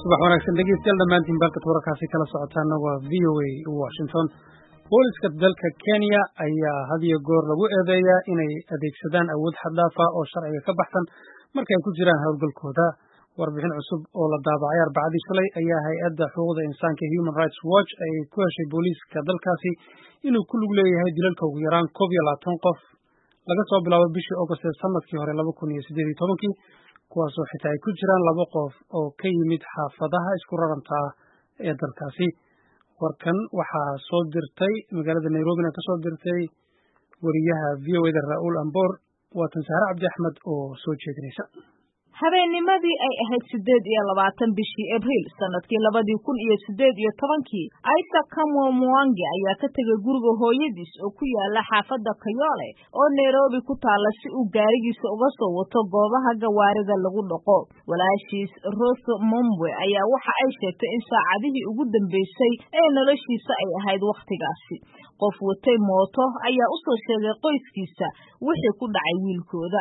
subax wanaagsan dhegeystayaal dhammaantiin balkad wararkaasi kala socotaana waa v o a washington booliska dalka kenya ayaa had iyo goor lagu eedeeyaa inay adeegsadaan awood xaddaafa oo sharciga ka baxsan markay ku jiraan howlgalkooda warbixin cusub oo la daabacay arbacadii shalay ayaa hay-adda xuquuqda insaanka human rights watch ay ku heshay booliiska dalkaasi inuu ku lug leeyahay dilalka ugu yaraan koob iyo labaatan qof laga soo bilaabo bishii august ee sanadkii hore laba kun iyo siddeed iyo tobankii kuwaasoo xitaa ay ku jiraan laba qof oo ka yimid xaafadaha isku raranta ah ee dalkaasi warkan waxaa soo dirtay magaalada nairobina ka soo dirtay wariyaha v o eda ra-uul amboor waatan sahre cabdi axmed oo soo jeedinaysa habeennimadii ay ahayd siddeed iyo labaatan bishii abriil sanadkii labadii kun iyo siddeed iyo tobankii isaac kamwo mwangi ayaa ka tegay guriga hooyadiis oo ku yaala xaafadda kayoole oo nairobi ku taalla si uu gaarigiisa uga soo wato goobaha gawaarida lagu dhaqo walaashiis roso mombwe ayaa waxa ay sheegtay in saacadihii ugu dambeysay ee noloshiisa ay ahayd wakhtigaasi qof watay mooto ayaa u soo sheegay qoyskiisa wixii ku dhacay wiilkooda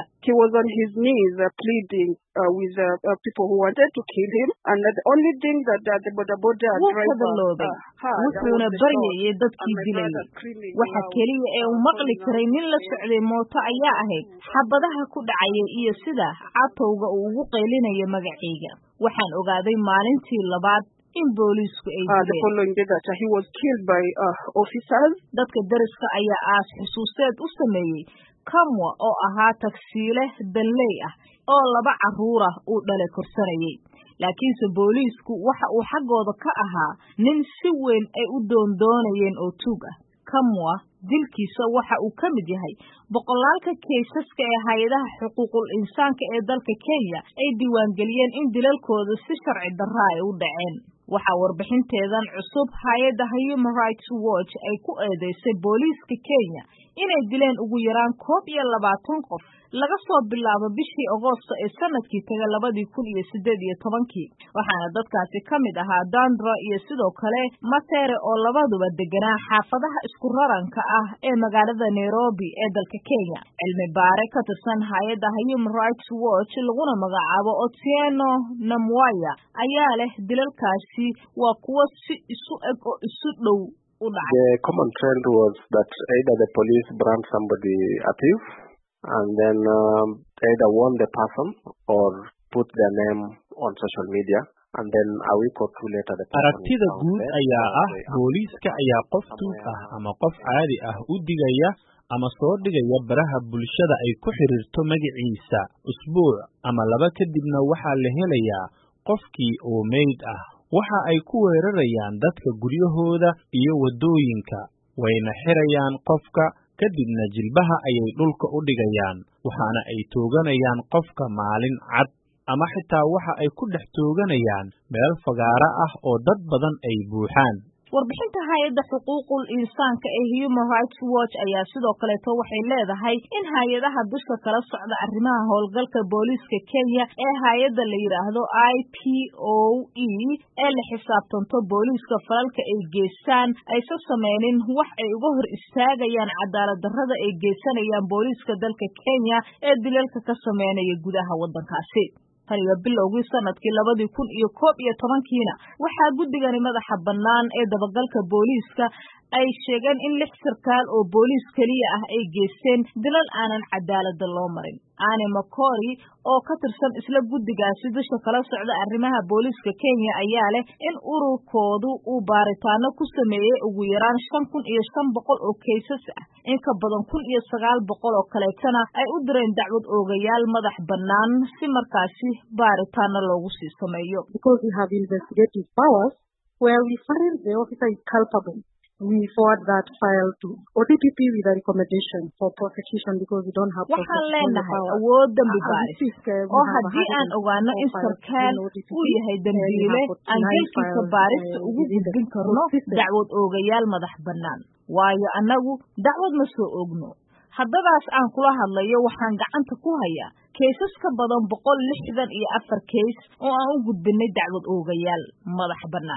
wuu kadaloobay wuxuuna baryayay dadkii dilayay waxa keliya ee uu maqli karay nin la socday mooto ayaa ahayd xabadaha ku dhacayay iyo sida catowga uu ugu qaylinaya magacayga waxaan ogaaday maalintii labaad in booliisku ay dadka deriska ayaa aas xusuusteed u sameeyey kamwa oo ahaa tagsiile danley ah oo laba carruura uu dhalay korsanayay laakiinse booliisku waxa uu xaggooda ka ahaa nin si weyn ay u doondoonayeen oo tuug ah kamwa dilkiisa waxa uu ka mid yahay boqolaalka kaysaska ee hay-adaha xuquuqul insaanka ee dalka kenya ay diiwaangeliyeen in dilalkooda si sharci darra ay u dhaceen waxaa warbixinteedan cusub hay-adda human rights watch ay ku eedeysay booliiska kenya inay dileen ugu yaraan koob iyo labaatan qof laga soo bilaabo bishii agoosto ee sanadkii taga labadii kun iyo siddeed iyo tobankii waxaana dadkaasi ka mid ahaa dandra iyo sidoo kale matere oo labaduba deganaa xaafadaha isku raranka ah ee magaalada nairobi ee dalka kenya cilmi baare ka tirsan hay-adda human rights watch laguna magacaabo otieno namwaya ayaa leh dilalkaasi waa kuwo si isu eg oo isu dhow The common trend was that either the police brand somebody a thief and then um, either warn the person or put their name on social media and then a week or two later the aragtida guud ayaa ah booliiska ayaa qof tuug ah ama qof caadi ah u digaya ama soo dhigaya baraha bulshada ay ku xidhiirto magaciisa usbuuc ama laba kadibna waxaa la helayaa qofkii oo meyd ah waxa ay ku weerarayaan dadka guryahooda iyo waddooyinka wayna xirayaan qofka kadibna jilbaha ayay dhulka u dhigayaan waxaana ay tooganayaan qofka maalin cad ama xitaa waxa ay ku dhex tooganayaan meel fagaaro ah oo dad badan ay buuxaan warbixinta hay-adda xuquuqul insaanka ee human rights watch ayaa sidoo kaleeto waxay leedahay in hay-adaha dusha kala socda arrimaha howlgalka booliiska kenya ee hay-adda la yidhaahdo i p o e ee la xisaabtanto booliiska falalka ay geystaan aysan sameynin wax ay uga hor istaagayaan cadaalad darrada ay geysanayaan booliiska dalka kenya ee dilalka ka sameynaya gudaha waddankaasi tan iyo bilowgii sanadkii labadii kun iyo koob iyo tobankiina waxaa guddigani madaxa bannaan ee dabagalka booliiska ay sheegeen in lix sarkaal oo booliis keliya ah ay geysteen dilal aanan cadaaladda loo marin aani macori oo ka tirsan isla guddigaasi dusha kala socda arrimaha booliiska kenya ayaa leh in ururkoodu uu baaritaano ku sameeyey ugu yaraan shan kun iyo shan boqol oo kaysas ah in ka badan kun iyo sagaal boqol oo kaleetana ay u direen dacwad oogayaal madax bannaan si markaasi baaritaano loogu sii sameeyo we forward that file to ODPP with a recommendation for prosecution because we don't have waxaan leenahay awood dambi baaris oo haddii aan ogaano in sarkaal uu yahay dembiile aan gelkiisa baarista ugu gudbin karno dacwad oogayaal madax bannaan waayo annagu dacwad ma soo ogno haddadaas aan kula hadlayo waxaan gacanta ku hayaa kaysas ka badan boqol lixdan iyo afar kays oo aan u gudbinay dacwad oogayaal madax bannaan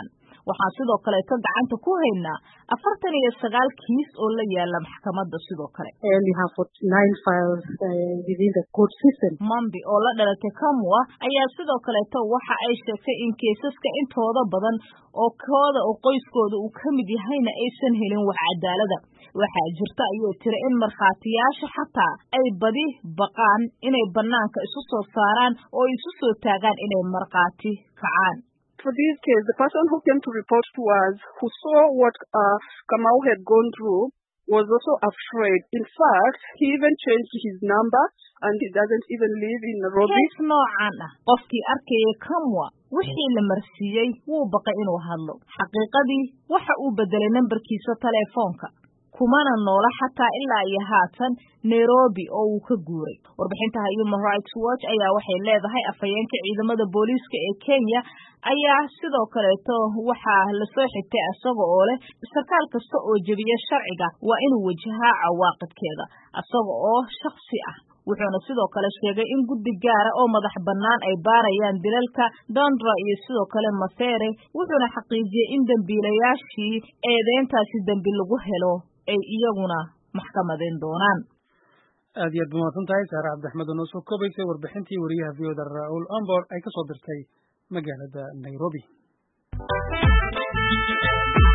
waxaan sidoo kaleeto gacanta ku haynaa afartan iyo sagaal kiis oo la yaala maxkamadda sidoo kale And we have 49 files uh, within the court system. mambi oo la dhalatay kamwa ayaa sidoo kaleeto waxa ay sheegtay in kiisaska intooda badan oo kooda oo qoyskooda uu ka mid yahayna aysan helin wax cadaalada waxaa jirta ayay tiri in markhaatiyaasha xataa ay badi baqaan inay banaanka isu soo saaraan oo isu soo taagaan inay markhaati kacaan For this case, the person who came to report to us, who saw what uh, Kamau had gone through, was also afraid. In fact, he even changed his number and he doesn't even live in Nairobi. kees noocan ah qofkii arkayay kamwa wixii la marsiiyey wuu baqay inuu hadlo xaqiiqadii waxa uu bedelay nambarkiisa teleefoonka kumana noola xataa ilaa iyo haatan nairobi oo uu ka guuray warbixintaha human rights watch ayaa waxay leedahay afhayeenka ciidamada booliiska ee kenya ayaa sidoo kaleeto waxaa lasoo xigtay isaga oo leh sarkaal kasta oo jebiya sharciga waa inuu wajahaa cawaaqibkeeda isaga oo shaksi ah wuxuuna sidoo kale sheegay in guddi gaara oo madax bannaan ay baarayaan dilalka dondra iyo sidoo kale mafere wuxuuna xaqiijiyey in dembiilayaashii eedeyntaasi dembi lagu helo ay iyaguna maxkamadeen doonaan aad iyo aad ba mahadsan tahay saare cabdixmed oo noo soo koobaysay warbixintii wariyaha v o da ra-uul ombor ay ka soo dirtay magaalada nairobi